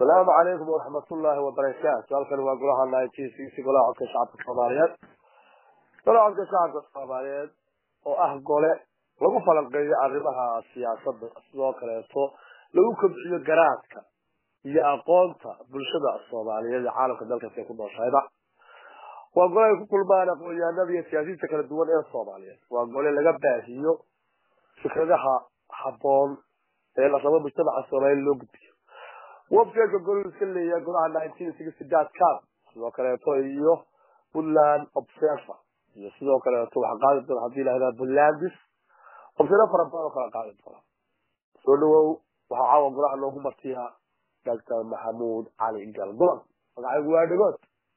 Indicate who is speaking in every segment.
Speaker 1: asalaamu calaykum waraxmatullaahi wabarakaatu halkani waa golaha nineteen golaha codka shacabka soomaaliyeed golaha codka shacabka soomaaliyeed oo ah gole lagu falanqeeyo arrimaha siyaasadda sidoo kaleeto lagu kobciyo garaadka iyo aqoonta bulshada soomaaliyeed ee caalamka dalkaas ay ku nooshayba waa gole ay ku kulmaan aqoon-yahanada iyo siyaasiyiinta kala duwan ee soomaaliyeed waa gole laga baahiyo fikradaha habboon ee la rabo mujtamaca soomaaliya loo gudbiyo websiteka golol iska leeyahay golaha nineteen sixty dot com sidoo kaleeto iyo puntland observer iyo sidoo kaleeto waxaa qaadi doona hadii lahahdaa puntlandis obsero fara badan oo kala qaadi doona soo dhawow waxaa caawa golaha loogu martiyaa doctor maxamuud cali galdoon magacaygu waa dhagood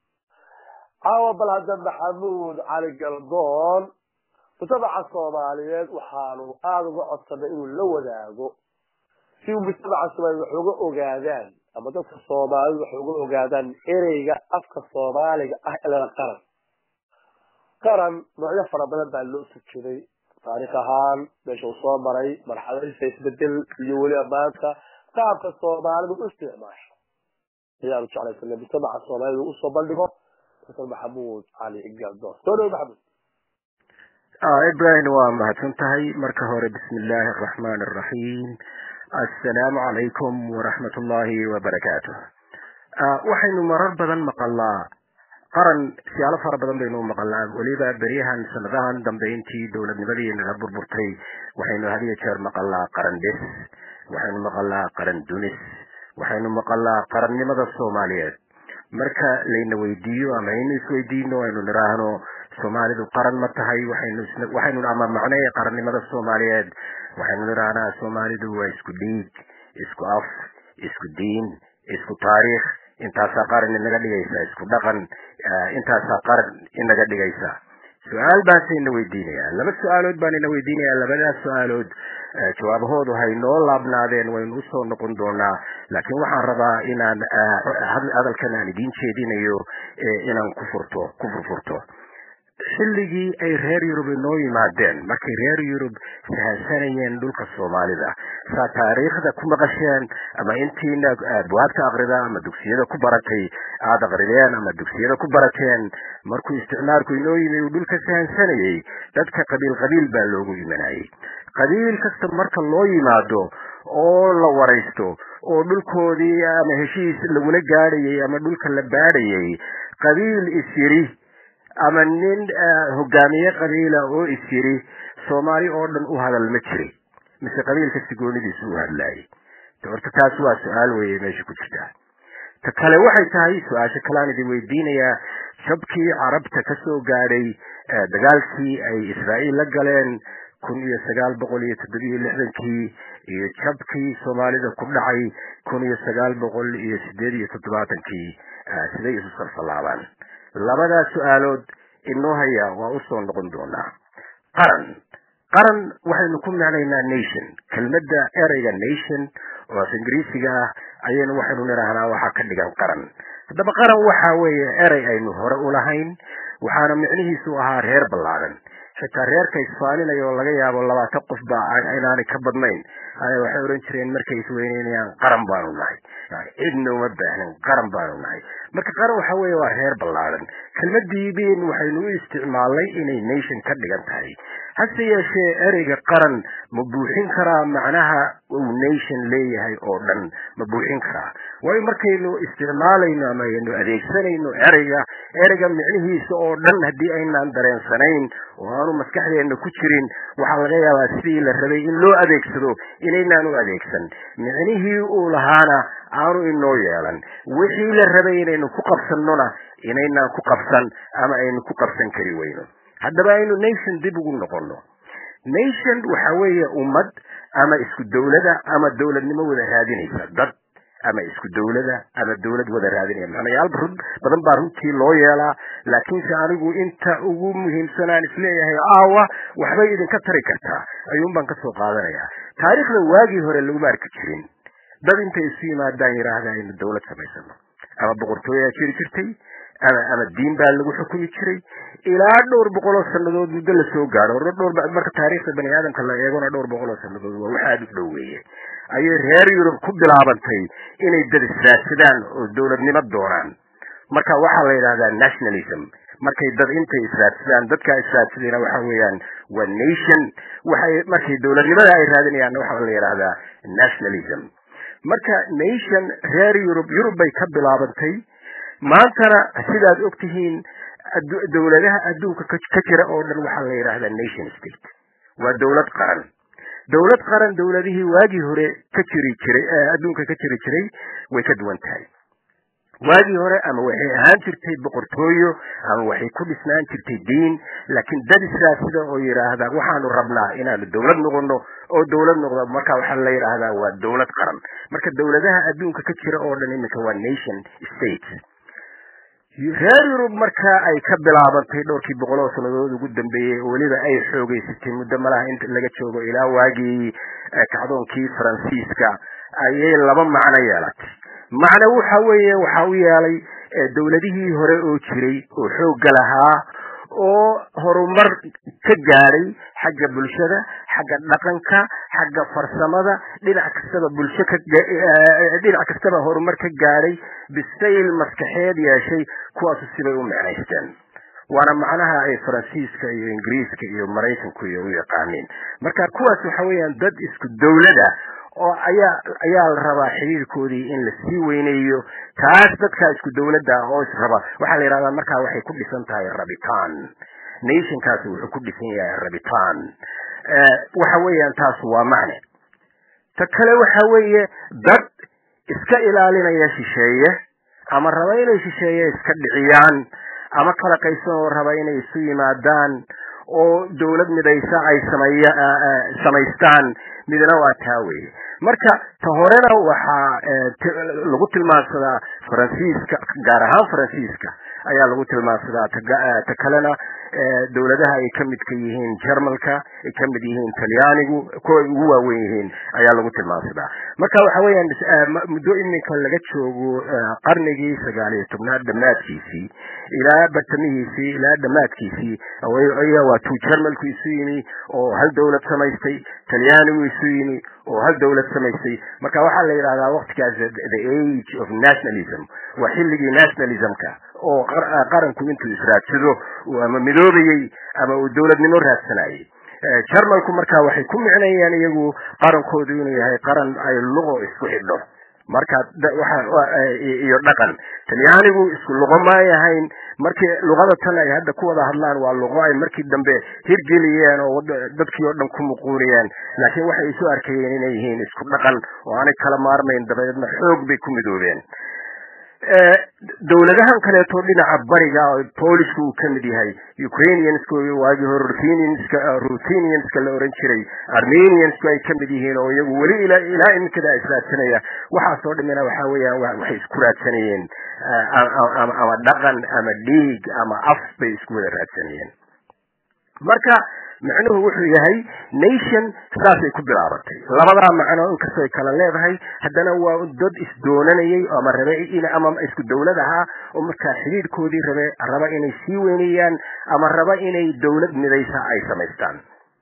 Speaker 1: caawa bal hadda maxamuud cali galdoon mujtamaca soomaaliyeed waxaanu aada uga codsanay inuu la wadaago si uu mujtamaca soomaaliyeed wax uga ogaadaan ama dadka soomaalida wax uga ogaadaan ereyga afka soomaaliga ah ilana qaran qaran noocyo fara badan baa loo sujuday taarikh ahaan meesha uu soo maray marxaladiisa isbedel iyo weliba maanta qaabka soomaalidu u isticmaasho ayaanu jeclaysanay mujtamaca soomaalida uu usoo bandhigo dr maxamuud cali galdoon soo dhawo maxamuud
Speaker 2: ibrahim waa mahadsan tahay marka hore bismi illaahi araxmaan araxiim assalaamu calaykum waraxmat ullaahi wabarakaatu waxaynu marar badan maqalnaa qaran siyaalo fara badan baynu maqalnaa weliba beryahan sanadahan dambe intii dowladnimadii naga burburtay waxaynu had iyo jeer maqalnaa qaran dhis waxaynu maqalnaa qaran dunis waxaynu maqalnaa qarannimada soomaaliyeed marka layna weydiiyo ama aynu isweydiino aynu niraahno soomaalidu qaran ma tahay waxaynu ama macnee qarannimada soomaaliyeed waxaynu nirahnaa soomaalidu waa isku dhiig isku af isku diin isku taariikh intaasaa qaran inaga dhigaysa isku dhaqan intaasaa qaran inaga dhigaysa su-aal baase ina weydiinaya laba su-aalood baan ina weydiinaya labadaas su-aalood jawaabahoodu hay noo laabnaadeen waynu usoo noqon doonaa laakiin waxaan rabaa inaan hadalkan aan idiin jeedinayo inaan ku furto ku furfurto xilligii ay reer yurub inoo yimaadeen markay reer yurub sahansanayeen dhulka soomaalida saa taariikhda ku maqasheen ama intiina abwaabta aqrida ama dugsiyada ku baratay aada aqrideen ama dugsiyada ku barateen markuu isticmaalku inoo yimi uu dhulka sahansanayay dadka qabiil qabiil baa loogu imanayay qabiil kasta marka loo yimaado oo la waraysto oo dhulkoodii ama heshiis lagula gaadhayay ama dhulka la baadhayay qabiil isyiri ama nin hogaamiye qabiila oo is yiri soomaali oo dhan u hadal ma jiri mise qabiilka sigoonidiisu u hadlaayay horta taas waa su-aal weye meesha ku jirta ta kale waxay tahay su-aasha kaleaan idin weydiinayaa jabkii carabta ka soo gaadhay dagaalkii ay israa'iil la galeen kun iyo sagaal boqol iyo toddobiyo lixdankii iyo jabkii soomaalida ku dhacay kun iyo sagaal boqol iyo sideed iyo toddobaatankii siday isu salfalaabaan labadaas su-aalood inoo haya waa usoo noqon doonaa qaran qaran waxaynu ku macnaynaa nation kelmadda ereyga nation oo af ingiriisiga ah ayaynu waxaynu nidhaahnaa waxaa ka dhigan qaran haddaba qaran waxa weeye erey aynu hore ulahayn waxaana micnihiisu ahaa reer ballaadan xitaa reerka isfaaninaya oo laga yaabo labaatan qof ba inaanay ka badnayn waxay ohan jireen markay isweyneynayaan qaran baanu nahay cidna uma baahnin qaran baanu nahay marka qaran waxa weeye waa reer ballaadan kelmadii bin waxaynu u isticmaalnay inay nation ka dhigan tahay hase yeeshee ereyga qaran ma buuxin karaa macnaha uu nation leeyahay oo dhan ma buuxin karaa waayo markaynu isticmaalayno ama aynu adeegsanayno ereyga ereyga micnihiisa oo dhan haddii aynaan dareensanayn oo aanu maskaxdeena ku jirin waxaa laga yaabaa sidii la rabay in loo adeegsado inaynaan u adeegsan micnihii uu lahaana aanu inoo yeelan wixii la rabay inaynu ku qabsannona inaynaan ku qabsan ama aynu ku qabsan kari weyno haddaba aynu nation dib ugu noqono nation waxa weeye ummad ama isku dawlada ama dawladnimo wada raadinaysa dad ama isku dawlada ama dawlad wada raadinaya macnayaal badan baa runtii loo yeelaa laakiinse anigu inta ugu muhiimsanaan isleeyahay aawa waxbay idinka tari kartaa ayuun baan kasoo qaadanaya taariikhda waagii hore laguma arki jirin dad intay isu yimaadaan yidhaahda aynu dawlad samaysano ama boqortooyaa jiri jirtay ama ama diin baa lagu xukumi jiray ilaa dhowr boqol oo sanadood muddo lasoo gaadho dhowr marka taariikhda bani aadamka la eegona dhowr boqol oo sanadood waa wax aada u dhoweeye ayay reer yurub ku bilaabantay inay dad israadsadaan oo dowladnimo doonaan marka waxaa la yidhahdaa nationalism markay dad intay israadsadaan dadkaa israadsadayna waxa weeyaan waa nation waxay markay dowladnimada ay raadinayaanna waxaa la yidhahdaa nationalism marka nation reer yurub yurub bay ka bilaabantay maantana sidaad og tihiin dowladaha adduunka ka jira oo dhan waxaa la yidhahdaa nation state waa dowlad qaran dowlad qaran dowladihii waagii hore ka jiri jiray adduunka ka jiri jiray way ka duwan tahay waagii hore ama waxay ahaan jirtay boqortooyo ama waxay ku dhisnaan jirtay diin laakiin dad israasida oo yidhaahda waxaanu rabnaa inaanu dowlad noqono oo dowlad noqdo marka waxaa la yidhaahdaa waa dowlad qaran marka dowladaha adduunka ka jira oo dhan iminka waa nation state reer yurub marka ay ka bilaabantay dhowrkii boqol oo sannadood ugu dambeeyey oo weliba ay xoogeysatay muddo malaha inta laga joogo ilaa waagii kacdoonkii faransiiska ayay laba macno yeelatay macno waxa weeye waxa u yeelay dowladihii hore oo jiray oo xoogga lahaa oo horumar ka gaadhay xagga bulshada xagga dhaqanka xagga farsamada dhinac kastaba bulsho ka dhinac kastaba horumar ka gaadhay bisayl maskaxeed yeeshay kuwaasu sibay u micnaysteen waana macnaha ay faransiiska iyo ingiriiska iyo maraykanku iyo u yaqaaniin marka kuwaas waxa weeyaan dad isku dowlada oo ayaa ayaa la rabaa xiriirkoodii in la sii weyneeyo taas dadka isku dowladda oo israba waxaa la yidhahdaa markaa waxay ku dhisan tahay rabitaan nationkaasi wuxuu ku dhisan yahay rabitaan waxa weeyaan taas waa macne ta kale waxa weeye dad iska ilaalinaya shisheeye ama raba inay shisheeye iska dhiciyaan ama kala qaysan oo raba inay isu yimaadaan oo dowlad midaysa ay sameeya samaystaan midna waa taa weye marka ta horena waxaa lagu tilmaansadaa faransiiska gaar ahaan faransiiska ayaa lagu tilmaansadaa ta kalena dowladaha ay ka midka yihiin jermalka ay ka mid yihiin talyaanigu kuwa ay ugu waawen yihiin ayaa lagu tilmaansadaa marka waxa weeyaan muddo iminka laga joogo qarnigii sagaal iyo tobnaad dhammaadkiisii ilaa bartamihiisii ilaa dhammaadkiisii ayaa waa tuu jermalku isu yimi oo hal dowlad samaystay talyaanigu isu yimi oo hal dowlad samaystay marka waxaa la yidhahdaa waktigaas the age of nationalism waa xilligii nationalismka oo qaranku intuu israadsado ama midoobayey ama uu dowladnimo raadsanayay jermalku marka waxay ku micnayeen iyagu qarankoodu inuu yahay qaran ay luqo isku xidho marka iyo dhaqan talyaanigu isku luqo maay ahayn markii luqada tan ay hadda ku wada hadlaan waa luqo ay markii dambe hirgeliyeen oo dadkii oo dhan ku muquuniyeen laakiin waxay isu arkayeen inay yihiin isku dhaqan oo aanay kala maarmayn dabadeedna xoog bay ku midoobeen dowladahan kaleeto dhinaca bariga oo polishka uu ka mid yahay ukrainianska waagii hore ruthenianska ruthenianska la oran jiray armeniansku ay ka mid yihiin oo iyagu weli ilaa ilaa iminkada israadsanaya waxaasoo dhimina waxa weeyaan waxay isku raadsanayeen ama dhaqan ama dhiig ama af bay isku wada raadsanayeen marka macnuhu wuxuu yahay nation saasay ku bilaabatay labadaa macno inkastoo ay kala leedahay haddana waa dad isdoonanayay ama rabe ama isku dowlad ahaa oo markaa xidhiidhkoodii rabe raba inay sii weynayaan ama raba inay dowlad midaysa ay samaystaan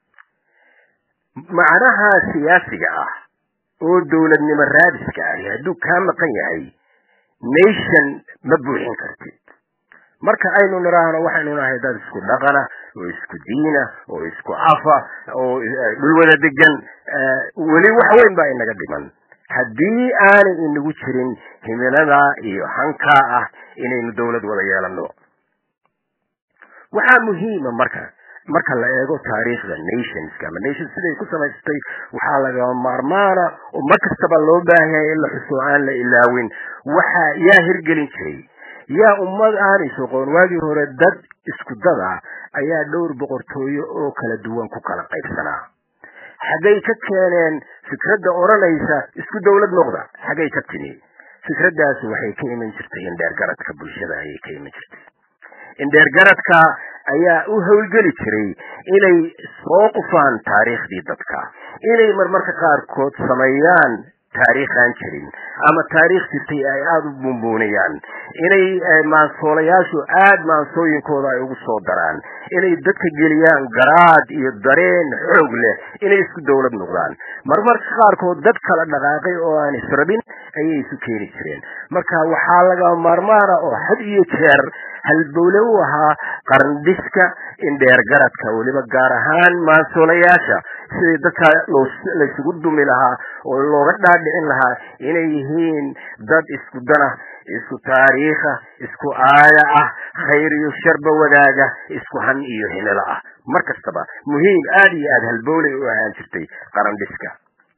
Speaker 2: macnaha siyaasiga ah oo dowladnimo raadiska ahi hadduu kaa maqan yahay nation ma buuxin kartid marka aynu nidhaahno waxaynu nahay dad isku dhaqana oo isku diina oo isku afa oo dhul wada degan weli wax weyn baa inaga dhiman haddii aanay inagu jirin himilada iyo hankaa ah inaynu dowlad wada yeelano waxaa muhiima marka marka la eego taariikhda nationska ama nation siday ku samaystay waxaa lagama maarmaana oo mar kastaba loo baahan yahay in la xuso aan la ilaawin waxa yaa hirgelin jiray yaa ummad aanay soqoon waagii hore dad isku dad ah ayaa dhowr boqortooyo oo kala duwan ku kala qaybsanaa xaggay ka keeneen fikradda odhanaysa isku dowlad noqda xaggay ka timi fikraddaasi waxay ka iman jirtay indheergaradka bulshada ayay ka iman jirtay indheergaradka ayaa u howlgeli jiray inay soo qufaan taariikhdii dadka inay marmarka qaarkood sameeyaan taariikhaan jirin ama taariikh jirtay ay aada u buunbuuniyaan inay maansoolayaashu aada maansooyinkooda ay ugu soo daraan inay dadka geliyaan garaad iyo dareen xoog leh inay isku dawlad noqdaan marmarka qaarkood dad kala dhaqaaqay oo aan israbin ayay isu keeni jireen marka waxaa laga maarmaana oo had iyo jeer halbowle u ahaa qarandhiska indheergaradka weliba gaar ahaan maansoolayaasha sidii dadka laysugu dumi lahaa oo looga dhaadhicin lahaa inay yihiin dad isku dana isku taariikha isku aaya ah khayr iyo sharba wadaaga isku han iyo himilo ah mar kastaba muhiim aada iyo aada halbowley u ahaan jirtay qarandhiska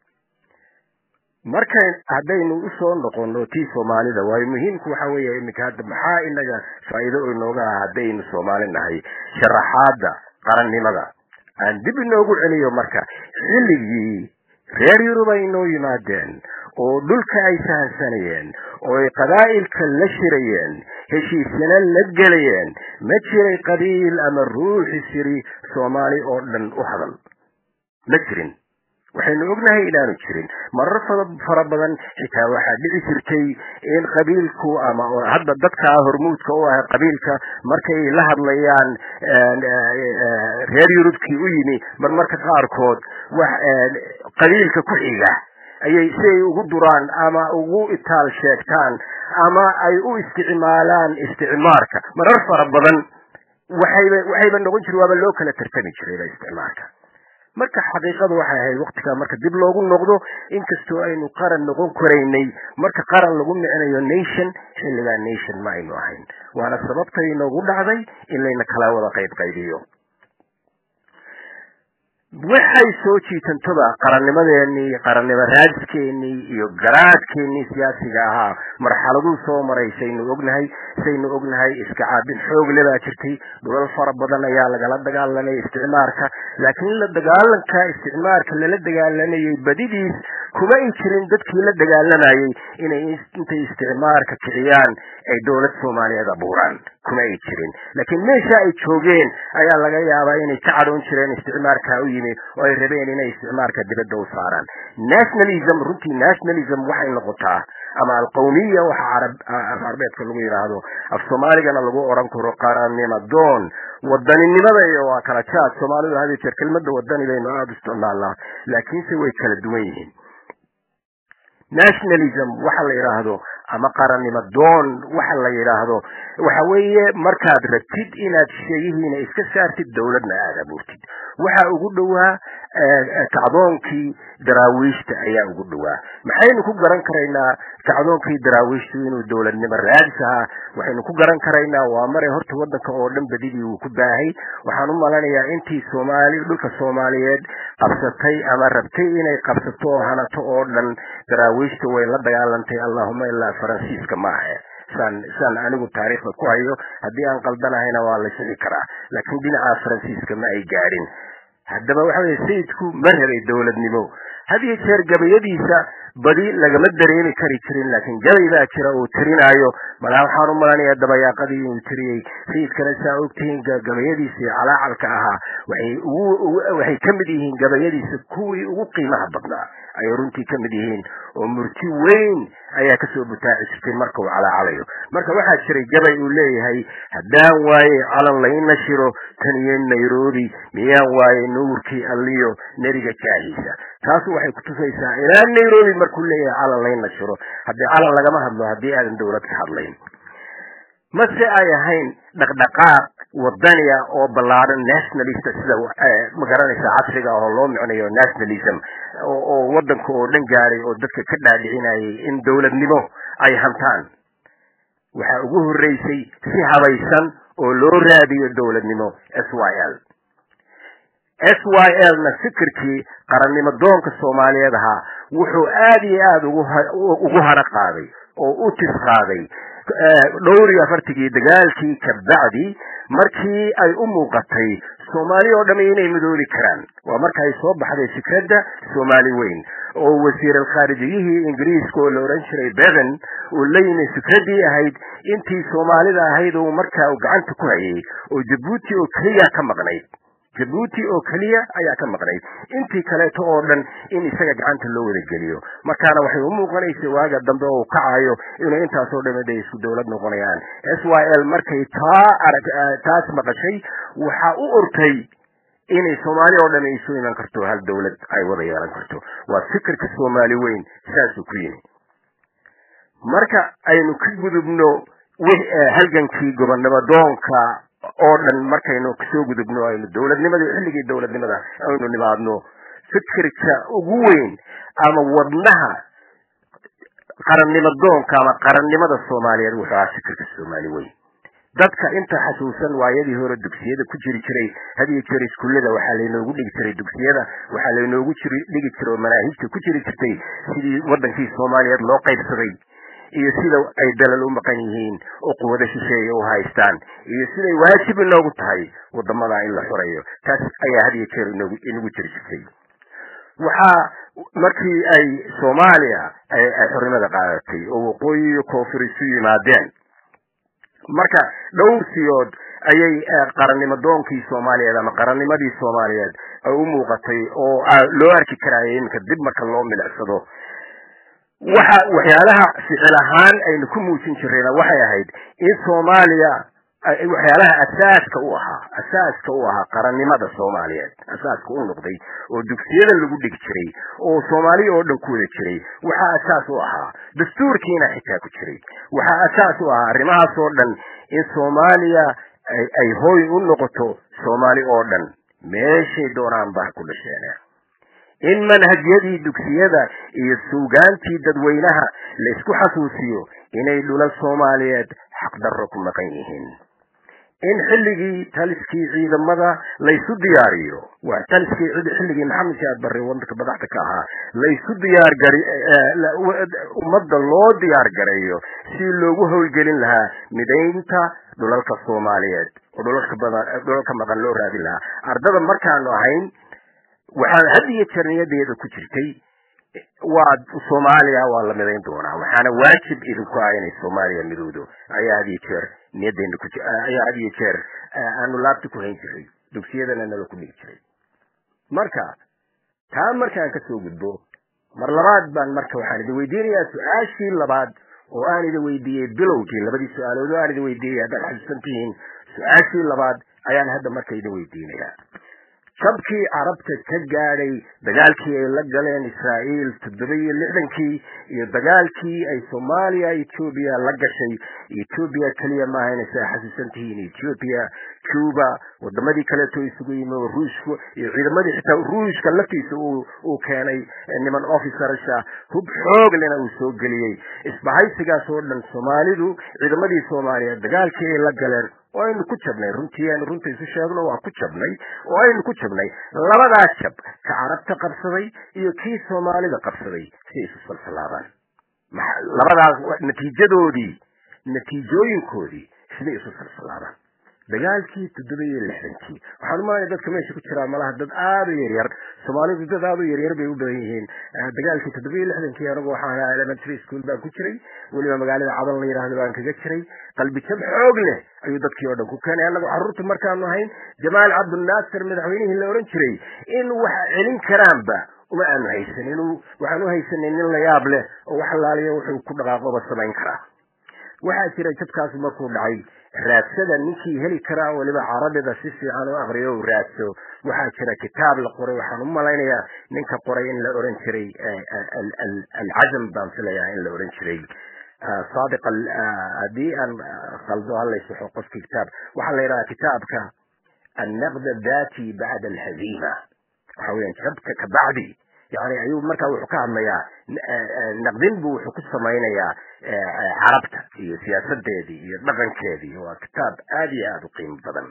Speaker 2: marka haddaynu usoo noqono tii soomaalida waayo muhiimku waxa weeye iminka hadda maxaa inaga faa'iido inooga ah haddaynu soomaali nahay sharaxaada qarannimada aan dib inoogu celiyo marka xilligii reer yurub ay inoo yimaadeen oo dhulka ay sahansanayeen oo ay qabaa'ilka la shirayeen heshiisyana la gelayeen ma jiray qabiil ama ruuxi siri soomaali oo dhan u hadal ma jirin waxaynu ognahay inaanu jirin marar fara badan xitaa waxaa dhici jirtay in qabiilku ama hadda dadka hormuudka u ah qabiilka markay la hadlayaan reer yurubkii u yimi marmarka qaarkood qabiilka ku xiga ayay si ay ugu duraan ama ugu itaal sheegtaan ama ay u isticmaalaan isticmaarka marar fara badan waxayba waxayba noqon jire waaba loo kala tartami jirayba isticmaalka marka xaqiiqadu waxay ahayd waktigaa marka dib loogu noqdo inkastoo aynu qaran noqon karaynay marka qaran lagu micnayo nation xilligaa nation ma aynu ahayn waana sababtay inoogu dhacday in layna kala wada qayb qaybiyo waxay soo jiitantoba qarannimadeenii qarannimo raadiskeenii iyo garaadkeenii siyaasiga ahaa marxaladuu soo maray saynu ognahay saynu ognahay iska caabin xoogle baa jirtay dhulal fara badan ayaa lagala dagaalamay isticmaarka laakiin la dagaalanka isticmaarka lala dagaalamayay badidiis kuma ay jirin dadkii la dagaalamayay inay intay isticmaarka kiciyaan ay dowlad soomaaliyeed abuuraan kuma ay jirin laakiin meesha ay joogeen ayaa laga yaabaa inay ka cadhoon jireen isticmaarka u yimi oo ay rabeen inay isticmaarka dibadda u saaraan nationalism runtii nationalism waxay noqotaa ama alqawmiya waxa carab carbeedka lagu yidhaahdo af soomaaligana lagu odhan karo qarannimo doon wadaninimada iyo waa kala jaad soomaalidu hadi jeer kelmada wadani baynu aada u isticmaalnaa laakiinse way kala duwan yihiin nationalism waxa la yidhaahdo ama qarannimo doon waxa la yidhaahdo waxa weeye markaad rabtid inaad sheeyihiina iska saartid dowladna aada abuurtid waxa ugu dhowaa kacdoonkii daraawiishta ayaa ugu dhowaa maxaynu ku garan karaynaa kacdoonkii daraawiishtu inuu dowladnimo raadis ahaa waxaynu ku garan karaynaa waa maray horta wadanka oo dhan badidii uu ku baahay waxaan u malanayaa intii soomaali dhulka soomaaliyeed qabsatay ama rabtay inay qabsato oo hanato oo dhan daraawiishta way la dagaalantay allahuma ilaa faransiiska maaha saan saan anigu taariikhda ku hayo haddii aan qaldanahayna waa la sixi karaa laakiin dhinaca faransiiska ma ay gaadhin haddaba waxa weye sayidku ma rabay dowladnimo had iyo jeer gabayadiisa badi lagama dareemi kari jirin laakiin gabay baa jira uu tirinaayo malaa waxaan u malanayaa dabayaaqadii inuu tiriyey sayidkana saa ogtihiin gabayadiisii calaacalka ahaa waxay ugu waxay ka mid yihiin gabayadiisa kuwii ugu qiimaha badnaa ayay runtii ka mid yihiin oo murti weyn ayaa kasoo butaaci jirtay marka uu calaacalayo marka waxaa jiray gabay uu leeyahay haddaan waaye calan laina shiro tan iyo nairobi miyaan waaye nuurkii alliyo neriga jaahiisa taas waxay kutusaysaa ilaa nairobi markuu leeyahay calan laina shiro haddii calan lagama hadlo haddii aadan dowlad ka hadlayn mase ay ahayn dhaqdhaqaaq wadaniya oo ballaadhan nationalista sida ma garanaysa casriga oo loo micnayo nationalism oo wadanka oo dhan gaaray oo dadka ka dhaadhicinayay in dowladnimo ay hantaan waxaa ugu horreysay si habaysan oo loo raadiyo dowladnimo s y l s y l na fikirkii qarannimo doonka soomaaliyeed ahaa wuxuu aada iyo aada ugu haro qaaday oo u tis qaaday dhowr iyo afartigii dagaalkii kabacdi markii ay u muuqatay soomaali oo dhami inay midoobi karaan waa marka ay soo baxday fikradda soomaali weyn oo wasiir alkhaarijiyihii ingiriiska oo la odhan jiray beven uu la yimi fikraddii ahayd intii soomaalida ahayd oo markaa uu gacanta ku hayay oo jabuuti oo keliya ka maqnayd jabuuti oo keliya ayaa ka maqnayd intii kaleeto oo dhan in isaga gacanta loo wada geliyo markaana waxay u muuqanaysa waaga dambe oo kacayo inuu intaasoo dhami de isku dowlad noqonayaan s y l markay taa arag taas maqashay waxaa u ortay inay soomaali oo dhan isu iman karto hal dowlad ay wada yeelan karto waa fikirka soomaali weyn saasuu ku yimi marka aynu ka gudubno halgankii gobonnimo doonka oo dhan markaynu kasoo gudubno aynu dowladnimadii xilligii dowladnimada aynu nimaadno fikirka ugu weyn ama wadnaha qarannimo doonka ama qarannimada soomaaliyeed wuxuu ahaa fikirka soomaali weyn dadka inta xasuusan waayadii hore dugsiyada ku jiri jiray hadiyo jeer iskuullada waxaa laynoogu dhigi jiray dugsiyada waxaa laynoogu jiri dhigi jiray oo manaahijta ku jiri jirtay sidii wadankii soomaaliyeed loo qaybsaday iyo sida ay dalal u maqan yihiin oo quwado shisheeye u haystaan iyo siday waajib inoogu tahay wadamada in la xoreeyo taas ayaa hadiyo jeer inoogu inagu jiri jirtay waxaa markii ay soomaaliya ay xornimada qaadatay oo waqooyi iyo koonfur isu yimaadeen marka dhowr siyood ayay qarannimo doonkii soomaaliyeed ama qarannimadii soomaaliyeed ay u muuqatay oo loo arki karaayo iminka dib marka loo milicsado waxa waxyaalaha ficil ahaan aynu ku muujin jirayna waxay ahayd in soomaaliya waxyaalaha asaaska u ahaa asaaska u ahaa qarannimada soomaaliyeed asaaska u noqday oo dugsiyada lagu dhigi jiray oo soomaaliya oo dhan ku wada jiray waxaa asaas u ahaa dastuurkiina xitaa ku jiray waxaa asaas u ahaa arrimahaas oo dhan in soomaaliya ay hooy u noqoto soomaali oo dhan meeshay doonaan bah ku dhasheen in manhajyadii dugsiyada iyo suugaantii dadweynaha la isku xasuusiyo inay dhula soomaaliyeed xaqdarro ku maqan yihiin in xilligii taliskii ciidamada laysu diyaariyo waa taliskii xilligii maxamed shaad barre wadanka madaxda ka ahaa laysu diyaargari ummadda loo diyaar gareeyo si loogu howlgelin lahaa midaynta dhulalka soomaaliyeed oo dhulalka badan dhulalka maqan loo raadin lahaa ardada markaanu ahayn waxaa had iyo jeer niyadeeda ku jirtay waa soomaaliya waa la midayn doonaa waxaana waajib idinku ah inay soomaaliya midowdo ayaa had iyo jeer niyadeena ku ayaa had iyo jeer aanu laabta ku hayn jiray dugsiyadana nala ku dhigi jiray marka taa markaan kasoo gudbo mar labaad baan marka waxaan idin weydiinayaa su-aashii labaad oo aan idin weydiiyey bilowgii labadii su-aalood oo aan idin weydiiyey haddaad xasuusan tihiin su-aashii labaad ayaan hadda marka idin weydiinayaa jabkii carabta ka gaadhay dagaalkii ay la galeen israa'iil toddoba iyo lixdankii iyo dagaalkii ay soomaaliya etoobiya la gashay etoobiya keliya maaha inaysaa xasuusan tihiin etoobiya cuba wadamadii kaleeto isugu yimi oo ruushku iyo ciidamadii xitaa ruushka laftiisa uu keenay niman officersha hub xoog lena uu soo geliyey isbahaysigaas oo dhan soomaalidu ciidamadii soomaaliya dagaalkii ay la galeen oo aynu ku jabnay runtii aynu runta isu sheegno waa ku jabnay oo aynu ku jabnay labadaa jab ka carabta qabsaday iyo kii soomaalida qabsaday si isu salsalaabaan labadaas natiijadoodii natiijooyinkoodii siday isu salsalaabaan dagaalkii toddoba iyo lixdankii waxaan umalaya dadka meesha ku jiraa malaha dad aada u yaryar soomaalidu dad aada u yaryar bay u badan yihiin dagaalkii toddoba iyo lixdankii anagu waxaan ahaa elementary school baan ku jiray weliba magaalada cadan la yidhaahdo baan kaga jiray qalbi jab xoog leh ayuu dadkii oo dhan ku keenay annagu carruurta markaanu ahayn jamaal cabdinaasir madaxweynihii la odhan jiray in wax celin karaanba uma aanu haysanin waxaan u haysanay nin la yaab leh oo wax laaliya wuxuu ku dhaqaaqoba samayn karaa waxaa jira jabkaas markuu dhacay raadsada ninkii heli karaa weliba carabida si fiican u aqriyo u raadso waxaa jira kitaab la qoray waxaan u malaynayaa ninka qoray in la oran jiray alcazam baan filayaa in la oran jiray saadiq haddii aan qaldo halaysaxo qofki kitaab waxaa la yidhahaa kitaabka annaqd dati bacda alhaziima waxa weeyaan jabka kabacdi yani ayuu markaa wuxuu ka hadlayaa naqdin buu wuxuu ku samaynayaa carabta iyo siyaasadeedii iyo dhaqankeedii waa kitaab aada iyo aada u qiimo badan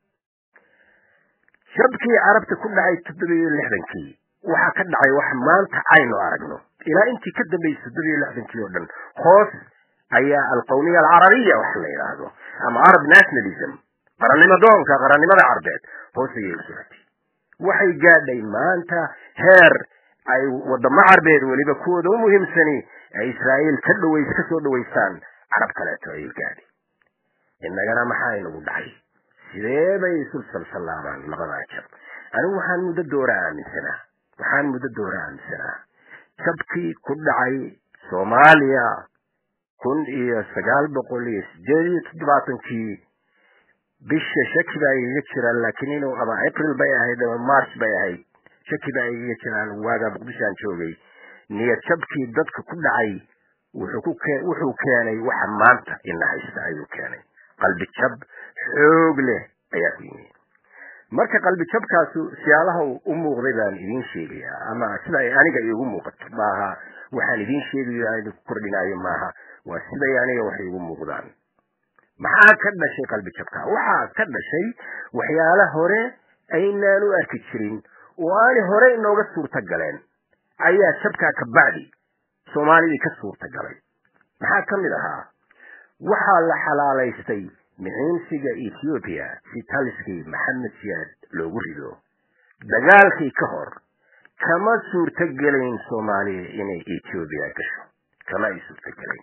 Speaker 2: jabkii carabta ku dhacay toddoba iyo lixdankii waxaa ka dhacay wax maanta aynu aragno ilaa intii ka dambaysay toddoba iyo lixdankii oo dhan hoos ayaa alqawmiya alcarabiya waxa la yidhaahdo ama arab nationalism qarannimo doonka qarannimada carbeed hoos ayay u socotay waxay gaadhay maanta heer ay wadamo carbeed weliba kuwooda u muhiimsani ay israa'iil ka dhaways ka soo dhawaystaan carab kaleeto ayay gaadhay innagana maxaa inagu dhacay sidee bay isu salsallaabaan labadaa jab anigu waxaan muddo doora aaminsanaa waxaan muddo doora aaminsanaa jabkii ku dhacay soomaaliya kun iyo sagaal boqol iyo sideed iyo toddobaatankii bisha shaki baa igaga jiraan laakiin inuu ama april bay ahayd ama march bay ahayd shaki baa igaga jiraan waagaa muqdishoaan joogay niyad jabkii dadka ku dhacay wuxuu ku kee wuxuu keenay waxa maanta ina haysta ayuu keenay qalbi jab xoog leh ayaa ku yimi marka qalbi jabkaasu siyaabaha u muuqday baan idiin sheegayaa ama sida ay aniga iigu muuqato maaha waxaan idiin sheegayo aan idinku kordhinaayo maaha waa siday aniga waxay igu muuqdaan maxaa ka dhashay qalbi jabka waxaa ka dhashay waxyaala hore aynaan u arki jirin oo aanay hore inooga suurta galeen ayaa jabkaa ka bacdi soomaalidii ka suurta galay maxaa ka mid ahaa waxaa la xalaalaystay mixiinsiga ethoobiya si taliskii maxamed siyaad loogu rido dagaalkii ka hor kama suurto gelayn soomaaliya inay ethoobiya gasho kama ay suurto gelayn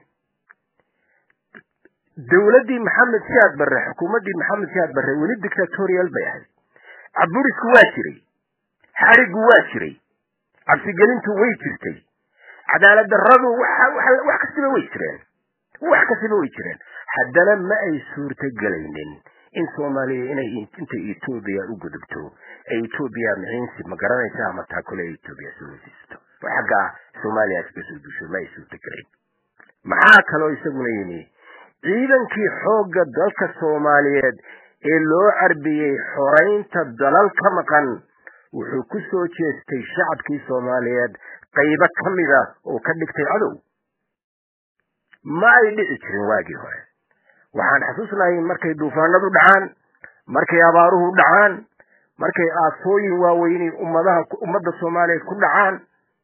Speaker 2: dowladdii maxamed siyaad barre xukuumaddii maxamed siyaad barre weli dictatorial bay ahayd caburisku waa jiray xarigu waa jiray cabsigelintu way jirtay cadaalad darradu wax kastaba way jireen wax kastaba way jireen haddana ma ay suurto gelaynin in soomaaliya inay inta etoobiya u gudubto ay etoobiya mixiinsi ma garanaysa ama taakule etoobiya soo weydiisato oo xaggaa soomaaliya kaga soo duusho ma ay suurto gelayn maxaa kaloo isaguna yimi ciidankii xoogga dalka soomaaliyeed ee loo carbiyey xoraynta dalal ka maqan wuxuu ku soo jeestay shacabkii soomaaliyeed qaybo ka mida oo ka dhigtay cadow ma ay dhici jirin waagii hore waxaan xasuusnahay markay duufaanadu dhacaan markay abaaruhu dhacaan markay aasooyin waaweyni ummadaha ummadda soomaaliyeed ku dhacaan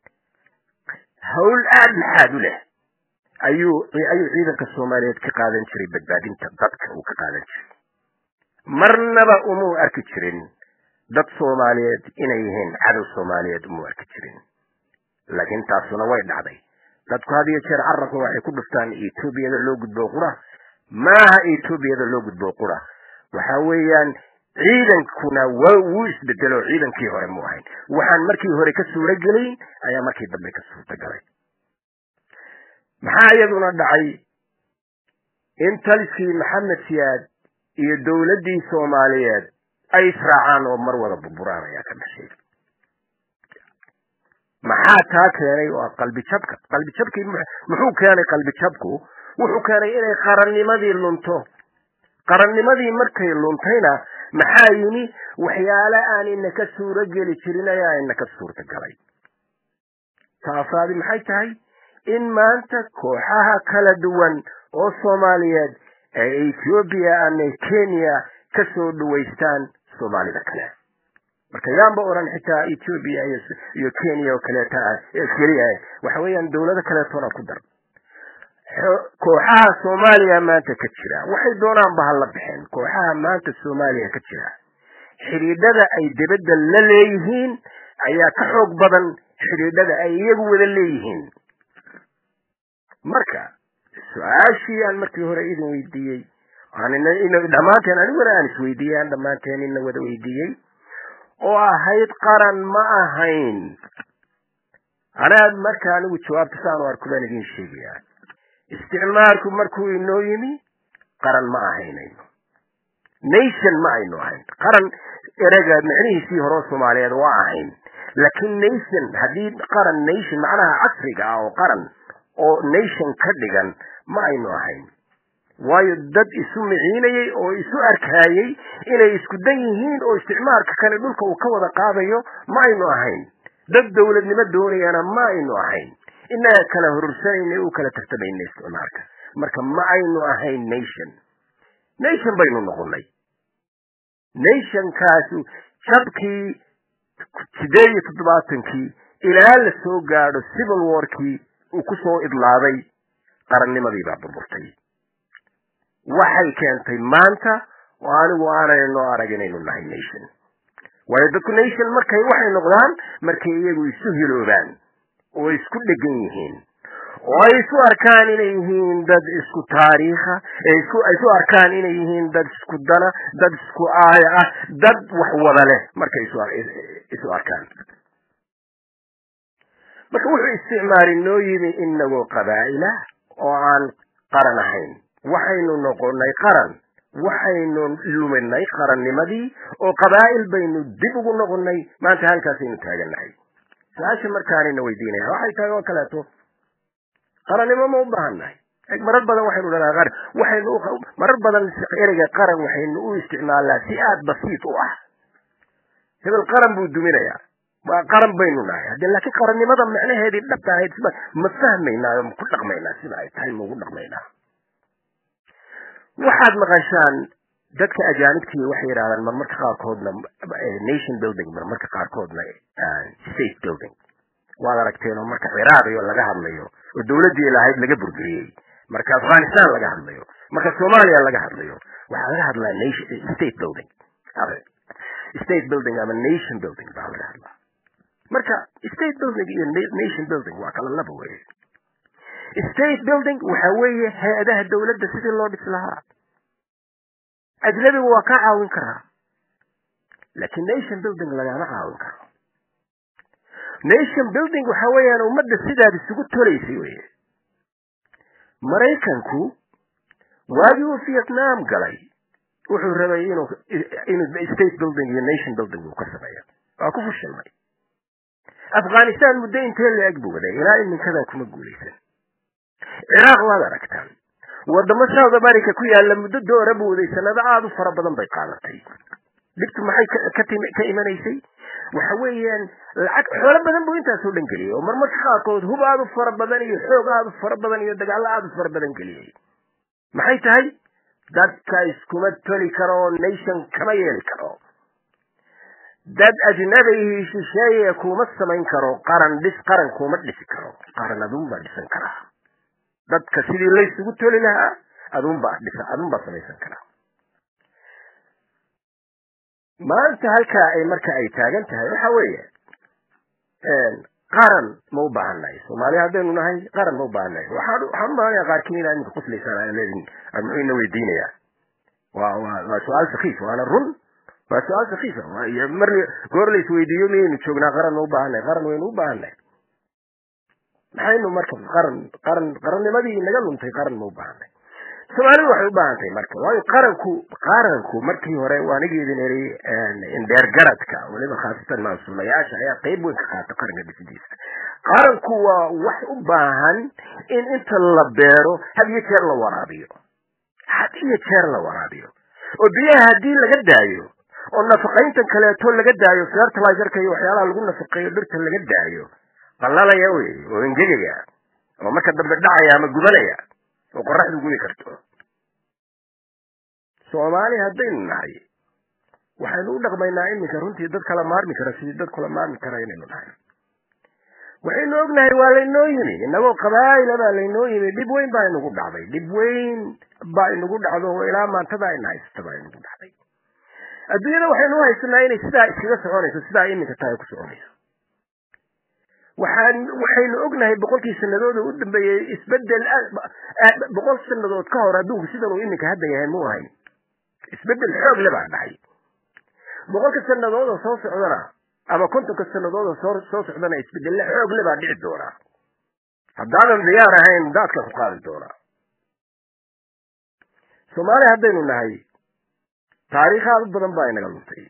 Speaker 2: hawl aada laxaad u leh ayuu ayuu ciidanka soomaaliyeed ka qaadan jiray badbaadinta dadka uu ka qaadan jiray marnaba umuu arki jirin dad soomaaliyeed inay yihiin cadow soomaaliyeed umuu arki jirin laakiin taasuna way dhacday dadku had iyo jeer carabka waxay ku dhuftaan etoobiyada loo gudbo qura maaha etoobiyada loo gudbo qura waxa weeyaan ciidankuna waa wuu isbedelo ciidankii hore mu ahayn waxaan markii hore ka suuro gelayn ayaa markii dambe ka suurta galay maxaa iyaduna dhacay in taliskii maxamed siyaad iyo dowladdii soomaaliyeed ay israacaan oo mar wada burburaan ayaa ka dhashay maxaa taa keenay waa qalbi jabka qalbi jabkii muxuu keenay qalbi jabku wuxuu keenay inay qarannimadii lunto qarannimadii markay luntayna maxaa yimi waxyaale aan inaka suuro geli jirin ayaa inaka suurta galay taasaadi maxay tahay in maanta kooxaha kala duwan oo soomaaliyeed ee ethoobiya ama kenya ka soo dhawaystaan soomaalida kale marka yaanba oran xitaa ethoobia iyo kenya oo kaleeta keliya waxa weeyaan dowlado kaleetona ku dar kooxaha soomaaliya maanta ka jira waxay doonaanba ha la baxeen kooxaha maanta soomaaliya ka jira xidhiidhada ay debadda la leeyihiin ayaa ka xoog badan xidhiidhada ay iyagu wada leeyihiin marka su-aashii aan markii hore idin weydiiyey dhammaanteen aniguna aan isweydiiyey aan dhammaanteen ina wada weydiiyey oo ahayd qaran ma ahayn anaa marka anigu jawaabta saan u arko baan idin sheegayaa isticmaalku markuu inoo yimi qaran ma ahaynayno nation ma aynu ahayn qaran erega micnihiisii horeo soomaaliyeed waa ahayn laakiin nation haddii qaran nation macnaha casriga ah oo qaran oo nation ka dhigan ma aynu ahayn waayo dad isu miciinayay oo isu arkaayay inay isku dan yihiin oo isticmaalka kale dhulka uu ka wada qaadayo ma aynu ahayn dad dowladnimo doonayana ma aynu ahayn inaga kala horursanayna u kala tartamayna isticmaalka marka ma aynu ahayn nation nation baynu noqonay nationkaasu jabkii sideed iyo toddobaatankii ilaa la soo gaadho civil warkii uu ku soo idlaaday qarannimadii baa burburtay waxay keentay maanta oo anigu aanay noo arag inaynu nahay nation waayo dadku nation markay waxay noqdaan markay iyagu isu hiloobaan oo isku dhegan yihiin oo ay isu arkaan inay yihiin dad isku taariikha ay isu arkaan inay yihiin dad isku dana dad isku aaya ah dad wax wada leh markay isu arkaan marka wuxuu isticmaali noo yimi inagoo qabaa'ila oo aan qaran ahayn waxaynu noqonay qaran waxaynu luminay qarannimadii oo qabaa'il baynu dib ugu noqonay maanta halkaasaynu taagannahay su-aasha markaanayna weydiinaya waxay tahay oo kaleeto qarannimo ma u baahannahay marar badan waxaynu dhahnaa qaran waxaynu marar badan ereyga qaran waxaynu u isticmaalnaa si aada basiit u ah hebel qaran buu duminayaa waa qaran baynu nahay hadde laakiin qarannimada macnaheedii dhabta ahayd sida ma fahmaynaa oo maku dhaqmaynaa sida ay tahay maugu dhaqmaynaa waxaad maqashaan dadka ajaanibtii waxay yidhahdaan marmarka qaarkoodna nation building marmarka qaarkoodna state building waad aragteen oo marka ciraaq iyo laga hadlayo oo dawladdii lahayd laga burburiyey marka afghanistan laga hadlayo marka soomaaliya laga hadlayo waxaa laga hadlaa nation state building state building ama nation building baa laga hadlaa marka state building iyo nation building waa kala laba weye state building waxa weeye hay-adaha dawladda sidii loo dhis lahaa ajnabigu waa ka caawin karaa laakiin nation building lagama caawin karo nation building waxa weeyaan ummadda sidaad isugu tolaysay weye maraykanku waagii uu vietnam galay wuxuu rabay inuu inuu state building iyo nation building uu ka sameeyo waa ku fushilmay afghanistan muddo intee la-eg buu waday ilaa iminkadaa kuma guulaysan ciraaq waad aragtaan wadamo south america ku yaalla muddo doora buu waday sanado aada u fara badan bay qaadatay dhibtu maxay ka imanaysay waxa weeyaan lacag xoolo badan buu intaasoo dhan geliyey oo marmarka qaarkood hub aada u fara badan iyo xoog aada u fara badan iyo dagaallo aada u fara badan geliyey maxay tahay dadka iskuma toli karo oo nation kama yeeli karo dad ajnabihii shisheeye kuma samayn karo qaran dhis qaran kuma dhisi karo qaran adunbaa dhisan karaa dadka sidii laysugu toli lahaa adunbaa dhisa adunbaa samaysan karaa maanta halkaa ay marka ay taagan tahay waxa weeye qaran ma u baahannahay soomaaliya haddaynu nahay qaran ma u baahannahay waxaan waxaan umalanaya qaarkiin inaa iminka quslaysaan aan leedin muxuu ina weydiinayaa waa waa waa su-aal sakiif waana run waa su-aal sakiifa mar goor la isweydiiyo miyaynu joognaa qaran ma u baahannahay qaran waynu u baahannahay maxaynu marka qaran qaran qarannimadii naga luntay qaran ma u baahannahay soomaalidu waxay u baahan tahay marka waayo qaranku qaranku markii hore waanigeedin eri indheergaradka weliba khaasatan maasuulayaasha ayaa qayb weyn ka qaata qaranka dhisidiisa qaranku waa wax u baahan in inta la beero had iyo jeer la waraabiyo had iyo jeer la waraabiyo oo biyaha haddii laga daayo oo nafaqayntan kaleeto laga daayo fertilizerka iyo waxyaalaha lagu nafaqeeyo dhirta laga daayo qalalaya wey oo engegaya oo marka dambe dhacaya ama gubanaya oo qoraxdu gudi karto soomaali haddaynu nahay waxaynu u dhaqmaynaa iminka runtii dad kala maarmi kara sidii dad kula maarmi kara inaynu nahay waxaynu ognahay waa laynoo yimi inagoo qabaa'ila baa laynoo yimi dhib weyn baa inagu dhacday dhib weyn baa inagu dhacdo oo ilaa maantada ina haysata baa inagu dhacday adduunyada waxaynu u haysanaa inay sidaa iskaga soconayso sidaa iminka tahay ku soconayso waxaan waxaynu ognahay boqolkii sanadooda u dambeeyey isbedel boqol sanadood ka hor adduunku sidan uu iminka hadda yahay mu ahayn isbedel xoog le baa dhacay boqolka sanadood oo soo socdana ama kontonka sanadood oo soo soo socdana isbedelle xoog le baa dhici doonaa haddaadan diyaar ahayn daadka ku qaadi doonaa soomaaliya haddaynu nahay taariikh aad u badan baa inaga luntay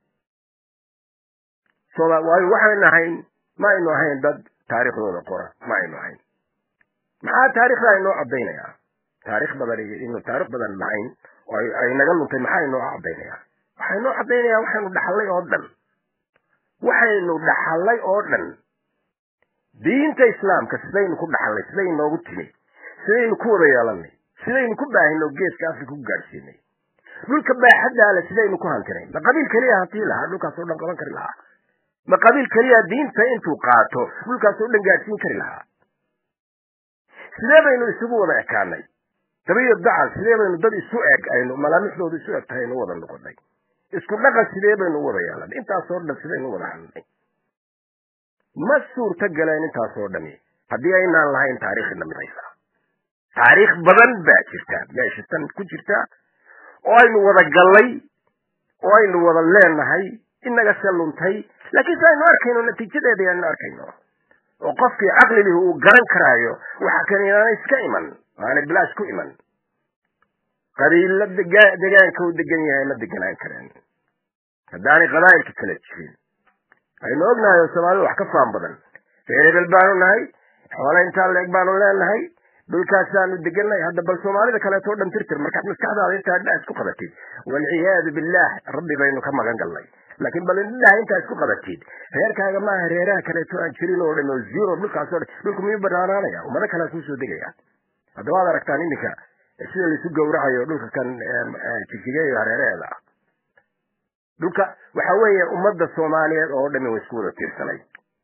Speaker 2: waayo waxaynu ahayn ma aynu ahayn dad taariikhdooda qora ma aynu ahayn maxaa taariikhda inoo caddaynaya taarikh badan inu taarikh badan lahayn oo ay naga luntay maxaa inoo caddaynaya waxaa inoo caddaynaya waxaynu dhaxallay oo dhan waxaynu dhaxallay oo dhan diinta islaamka sidaynu ku dhaxallay siday inoogu timi sidaynu ku wada yeelanay sidaynu ku baahino geeska afrika ku gaadhsiinay dhulka baaxaddaale sidaynu ku hantinay ma qabiil keliya hantii lahaa dhulkaasoo dhan qaban kari lahaa ma qabiil keliya diinta intuu qaato dhulkaasoo dhan gaadhsiin kari lahaa sidee baynu isugu wada ekaanay dabiyo dacal sidee baynu dad isu eg aynu malaamixdooda isu eg tahay nu wada noqonay isku dhaqan sidee baynu u wada yeelanay intaasoo dhan sidaynu wada hadnay ma suurta galeen intaasoo dhani haddii aynaan lahayn taariikhina midaysa taariikh badan baa jirta meesha tan ku jirta oo aynu wada gallay oo aynu wada leenahay inaga se luntay laakiin se aynu arkayno natiijadeeda aynu arkayno oo qofkii caqlilihi uu garan karaayo waxa kan inaanay iska iman aanay bilaash ku iman qabiilla degaanka uu degan yahay ma deganaan kareen haddaanay qabaa'ilka kala jirin aynu ognahay oo soomaalida wax ka faan badan reer hebel baanu nahay xoole intaa leeg baanu leenahay dhulkaasaanu degannahay hadda bal soomaalida kaleeto o dhan tirtir markaad maskaxdaada intaa dha isku qabatid walciyaadu billah rabbi baynu ka magan galnay laakiin bal indhaha intaa isku qabatid reerkaaga maaha reeraha kaleeto aan jirin oo dhan oo zero dhulkaasoo dhan dhulku miyuu banaanaanaya ummado kalea kuusoo degaya haddaba ad aragtaan iminka sida laisu gawracayo dhulka kan jijigeeyo hareeraheeda ah dhulka waxa weeye ummadda soomaaliyeed oo dhami way isku wada tiirsanay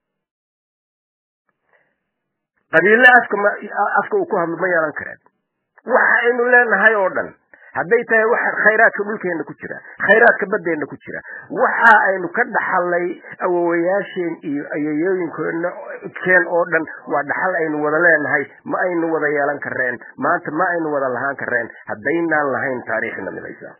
Speaker 2: qabiille afka ma afka uu ku hadlo ma yeelan kareen waxa aynu leenahay oo dhan hadday tahay waxa khayraadka dhulkeena ku jira khayraadka baddeena ku jira waxa aynu ka dhaxalay awowayaasheen iyo ayayooyinkoodna keen oo dhan waa dhaxal aynu wada leenahay ma aynu wada yeelan kareen maanta ma aynu wada lahaan kareen haddaynaan lahayn taariikhna midaysa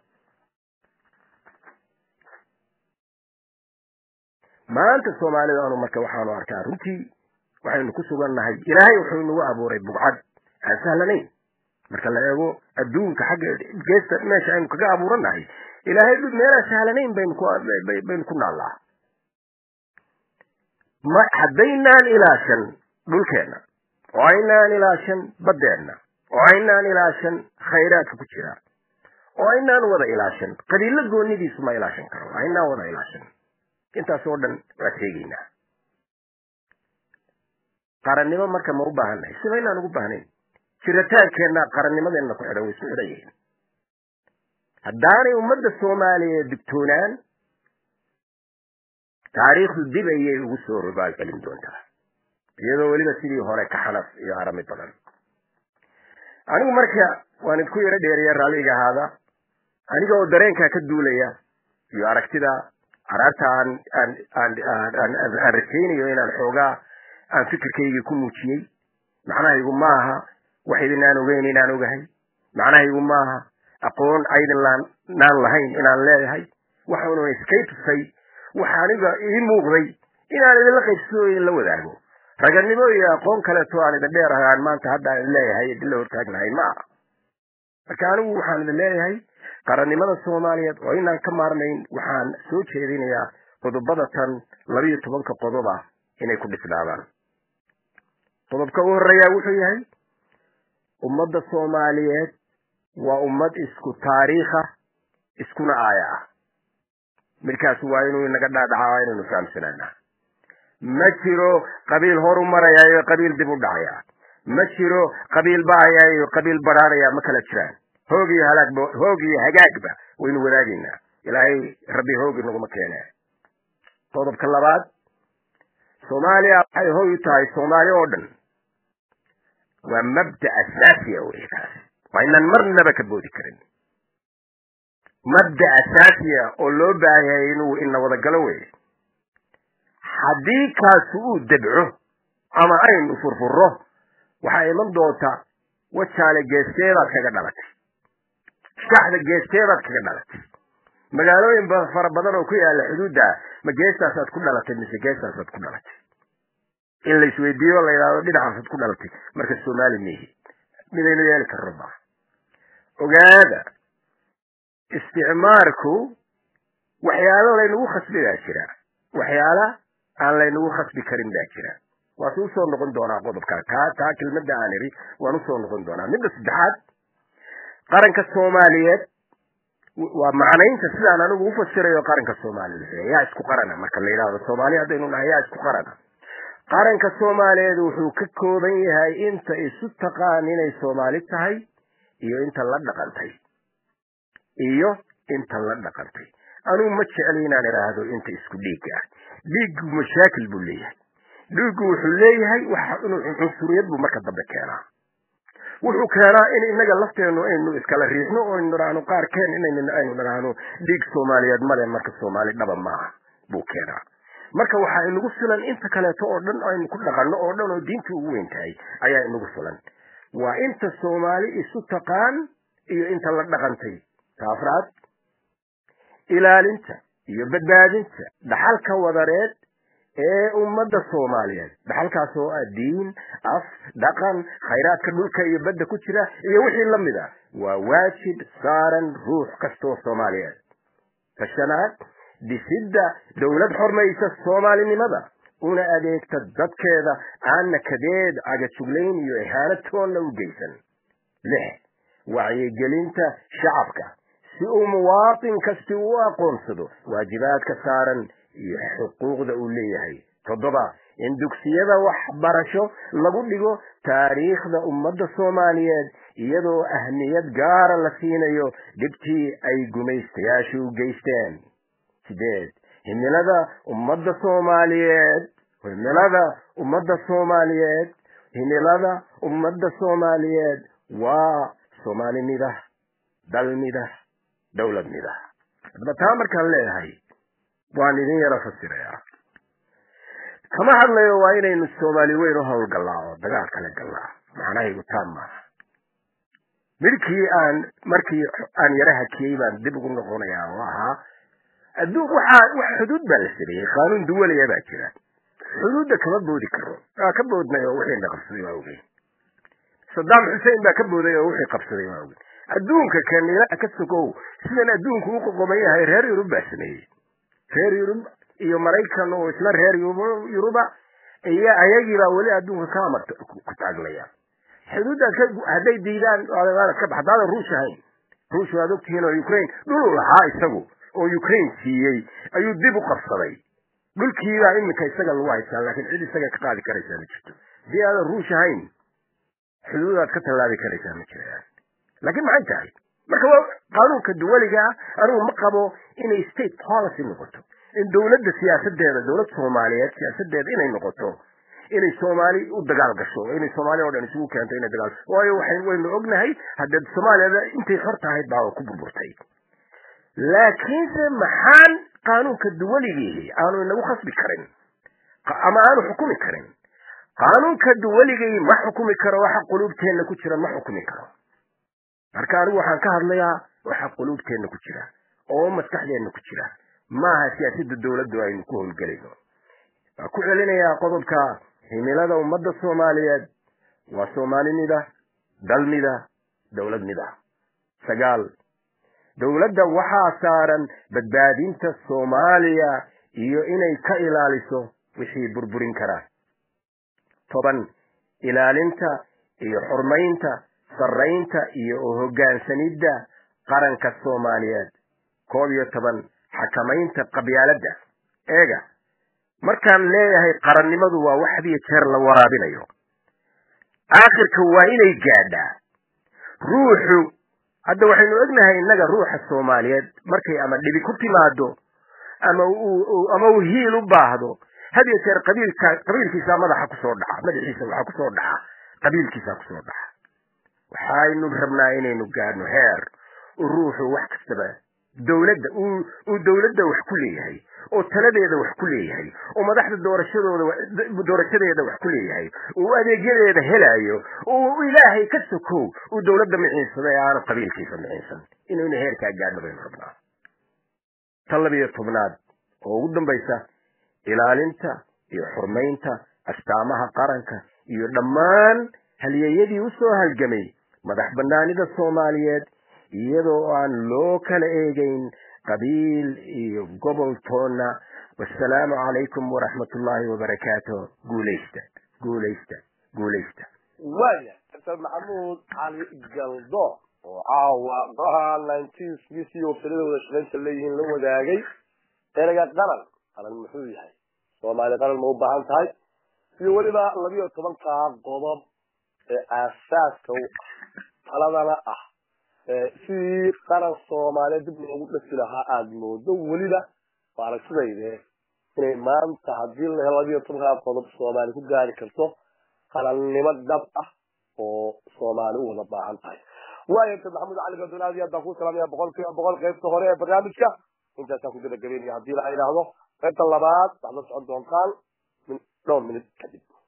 Speaker 2: maanta soomaalida anu marka waxaanu arkaa runtii waxaynu ku sugannahay ilaahay wuxuu nagu abuuray bugcad aan sahlanayn marka la eego adduunka xagga geesta meesha aynu kaga abuurannahay ilaahay meelaan sahlanayn baynu ku baynu ku naallaa ma haddaynaan ilaashan dhulkeenna oo aynaan ilaashan baddeenna oo aynaan ilaashan khayraadka ku jira oo aynaan wada ilaashan qabiilo goonidiisu ma ilaashan karo aynaan wada ilaashan intaas oo dhan waa sheegaynaa qarannimo marka ma u baahannahay sima inaan ugu baahnayn jiritaankeenna qarannimadeenna ku xidhan way isku xidhan yihiin haddaanay ummadda soomaaliyeed digtoonaan taariikhdu dib ayay ugu soo rogaalgelin doontaa iyadoo weliba sidii hore ka xanaf iyo arami badan anigu marka waan idku yaro dheeriya raalliga ahaada aniga oo dareenkaa ka duulaya iyo aragtida araarta aan aan aan aan aan rajaynayo inaan xoogaa aan fikirkaygii ku muujiyey macnahaygu maaha wax idinaan ogeyn inaan ogahay macnahaygu maaha aqoon aydin laan naan lahayn inaan leeyahay waxaanu iskay tusay waxa aniga ii muuqday inaan idinla qaybsado idinla wadaago raganimo iyo aqoon kaleeto aan idin dheerahay aan maanta hadda aan idin leeyahay idinla hortaagnahay ma aha marka anigu waxaan idin leeyahay qarannimada soomaaliyeed oo inaan ka maarnayn waxaan soo jeedinayaa qodobada tan labiyo tobanka qodob ah inay ku dhisnaadaan qodobka u horreeyaa wuxuu yahay ummadda soomaaliyeed waa ummad isku taariikha iskuna aaya ah midkaas waa inuu inaga dhaadhacaa waa inaynu fahamsanaanaa ma jiro qabiil horu maraya iyo qabiil dib u dhacaya ma jiro qabiil baaya iyo qabiil badhaadhaya ma kala jiraan hoog iyo halaagba hoog iyo hagaagba waynu wadaagaynaa ilaahay rabbi hoogi naguma keene qodobka labaad soomaaliya waxay hoy u tahay soomaali oo dhan waa mabda asaasiya wey kaas waa inaan marnaba ka boodi karin mabda asaasiya oo loo baahanyahay inuu ina wadagalo wey haddii kaasu uu debco ama aynu furfuro waxaa iman doonta wajaale geesteedaad kaga dhalatay shaxda geesteedaad kaga dhalatay magaalooyin fara badan oo ku yaala xuduudda ma geestaasaad ku dhalatay mise geestaasaad ku dhalatay in la isweydiiyo la yidhahdo dhinacaasaad ku dhalatay marka soomaali mihi midaynu yeeli karno maaha ogaada isticmaarku waxyaalo laynagu khasbi baa jira waxyaala aan laynagu khasbi karin baa jira waase usoo noqon doonaa qodobka taa taa kelmadda aan iri waan usoo noqon doonaa midda saddexaad qaranka soomaaliyeed waa macnaynta sidaan anigu ufasirayo qaranka soomaaliyeed yaa isku qarana marka la yidhahdo soomaali haddaynu nahay yaa isku qarana qaranka soomaaliyeed wuxuu ka kooban yahay inta isu taqaan inay soomaali tahay iyo inta la dhaqantay iyo inta la dhaqantay anugu ma jecli inaan idhaahdo inta isku dhiigga ah dhiiggu mashaakil buu leeyahay dhiiggu wuxuu leeyahay wax cunsuriyad buu marka dambe keenaa wuxuu keenaa in inaga lafteenu aynu iskala riixno oo aynu nidhaahno qaarkeen inaynu aynu nidhaahno dhiig soomaaliyeed male marka soomaali dhaba maaha buu keenaa marka waxaa inagu filan inta kaleeto oo dhan aynu ku dhaqanno oo dhan oo diinta ugu weyn tahay ayaa inagu filan waa inta soomaali isu taqaan iyo inta la dhaqantay ta afraad ilaalinta iyo badbaadinta dhaxalka wadareed ee ummadda soomaaliyeed dhaxalkaas oo ah diin af dhaqan khayraadka dhulka iyo badda ku jira iyo wixii la mid ah waa waajib saaran ruux kastoo soomaaliyeed tashanaad dhisidda dowlad xormaysa soomaalinimada una adeegta dadkeeda aan nakadeed cagajuglayn iyo ihaanatoonna u geysan lix wacyigelinta shacabka si uu muwaatin kasti u aqoonsado waajibaadka saaran iyo xuquuqda uu leeyahay toddoba in dugsiyada waxbarasho lagu dhigo taariikhda ummadda soomaaliyeed iyadoo ahmiyad gaara la siinayo dhibtii ay gumaystayaashu u geysteen sideed himilada ummadda soomaaliyeed himilada ummadda soomaaliyeed himilada ummadda soomaaliyeed waa soomaalinida dalnida dowladnida hadaba taa markaan leedahay waan idin yaro fasirayaa kama hadlayo waa inaynu soomaali weyn u howlgallaa oo dagaal kale gallaa macnahaygu taa maaha midkii aan markii aan yara hakiyey baan dib ugu noqonayaa oo ahaa adduun waxaa wax xuduud baa la sameeyey qaanuun duwalaya baa jira xuduudda kama boodi karo waa ka boodnay oo wixiina qabsaday waa ogeyn sadaam xuseen baa ka booday oo wixii qabsaday waa ogeyn adduunka kanila ka sogow sidan adduunku u qoqoman yahay reer yurub baa sameeyey reer yurub iyo maraykan oo isla reer yuruba iyo ayagiibaa weli adduunka ka amar ku taaglaya xuduuddaas hadday diidaan ka bax hadaadan ruush ahayn ruush waad ogtihiin oo ukraine dhuluu lahaa isagu oo ukraine siiyey ayuu dib u qabsaday dhulkiibaa iminka isaga lagu haystaa laakiin cid isaga ka qaadi karaysaa ma jirto haddii aadan ruush ahayn xuduudaad ka tallaabi karaysaa ma jiraan laakiin maxay tahay marka waa qaanuunka duwaliga ah anigu ma qabo inay state policy noqoto in dowladda siyaasadeeda dowlad soomaaliyeed siyaasadeeda inay noqoto inay soomaali u dagaal gasho inay soomaaliya o dhan isugu keento inay dagaal waayo waxay waynu ognahay haddee soomaaliyada intay xor tahayd baa ku burburtay laakiinse maxaan qaanuunka duwaligiihi aanu inagu khasbi karin ama aanu xukumi karin qaanuunka duwaligii ma xukumi karo waxa quluubteenna ku jira ma xukumi karo marka anigu waxaan ka hadlayaa waxa quluubteenna ku jira oo maskaxdeenna ku jira maaha siyaasadda dowladdu aynu ku howlgelayno waa ku celinayaa qodobka himilada ummadda soomaaliyeed waa soomaalinida dalnida dowladnida sagaal dowladda waxaa saaran badbaadinta soomaaliya iyo inay ka ilaaliso wixii burburin karaa toban ilaalinta iyo xurmaynta sarraynta iyo u hoggaansanidda qaranka soomaaliyeed koob iyo toban xakamaynta qabyaaladda eega markaan leeyahay qarannimadu waa wax hadiyo jeer la waraabinayo aakhirka waa inay gaadhaa ruuxu hadda waxaynu ognahay innaga ruuxa soomaaliyeed markay ama dhibi ku timaado ama ama uu hiil u baahdo hadiyo jeer qabiilka qabiilkiisaa madaxa kusoo dhaca madaxiisa waxaa kusoo dhaca qabiilkiisaa kusoo dhaca waxaynu rabnaa inaynu gaadhno heer uu ruuxu wax kastaba dowladda uu uu dowladda wax ku leeyahay oo taladeeda wax ku leeyahay oo madaxda doorashadooda doorashadeeda wax ku leeyahay uu adeegyadeeda helayo uu ilaahay ka sokow uu dowladda miciinsado ee aanu qabiilkiisa miciinsan inaynu heerkaa gaadhno baynu rabnaa tan labiyo tobnaad oo ugu dambaysa ilaalinta iyo xurmaynta astaamaha qaranka iyo dhammaan halyeeyadii usoo halgamay madax banaanida soomaaliyeed iyadoo aan loo kala eegayn qabiil iyo gobol toonna wasalaamu calaykum waraxmat ullaahi wabarakaatu guulaysta guulaysta guulaysta
Speaker 1: waaya dr maxamuud cali galdo oo caawa golaha nineteen b c oo filadooda shaqaynta leeyihiin la wadaagay erega qaran qaran muxuu yahay soomaali qaran ma u baahan tahay iyo weliba labiyo tobankaa qodob ee aasaaska u ah taladana ah sidii qaran soomaaliyeed dib loogu dhasi lahaa aada moodo weliba waa aragtidayde inay maanta haddii la helo labiyo tobankaa qodob soomaali ku gaari karto qarannimo dhab ah oo soomaali u wada baahan tahay waayo dr maxamuud cali gadon aad iyo aad baan kuu salaamaya boqol kiiba boqol qaybta hore ee barnaamijka intaasaan ku gabagabeynaya haddii la yidhaahdo qaybta labaad waxaad la socon doontaan min dhowr minut kadib